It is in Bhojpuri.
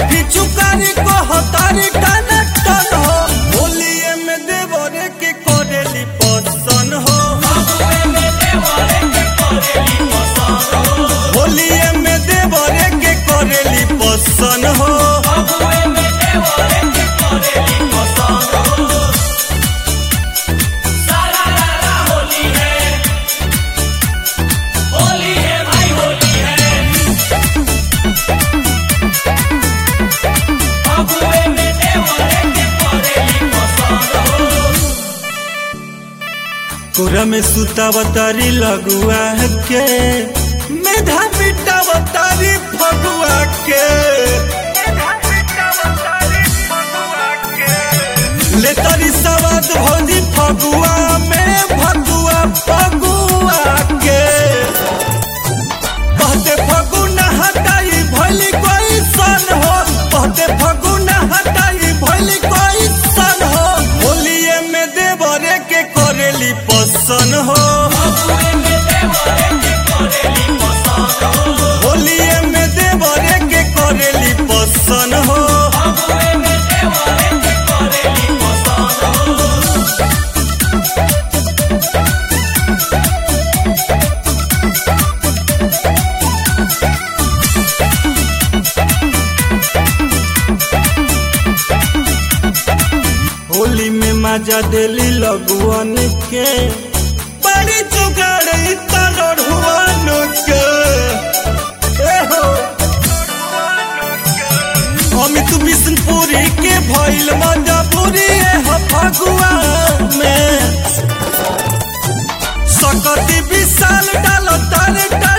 अभी चुकारी को हतारी टन टन हो होलिए में देवरे के करेली पसन हो होलिए में देवरे के करेली पसन हो कोरा में सुतावतारी लगुआ के मेधा पिटावतारी फगुआ के ले तारी सवाद भौजी फगुआ में भगुआ फगुआ के कहते फगुना हटाई भैली कोई सन हो कहते फगुना हटाई भैली कोई सन हो होलिए में देवरे के करेली पसन हो होलिए में देवरे के करेली पसन हो होली में मजा देली लगुअन के बड़ी जुगाड़ तलड़ुअन के ए हो अमित बिष्णुपुरी के भइल मजबूरी है फगुआ में सकती विशाल डाल तारे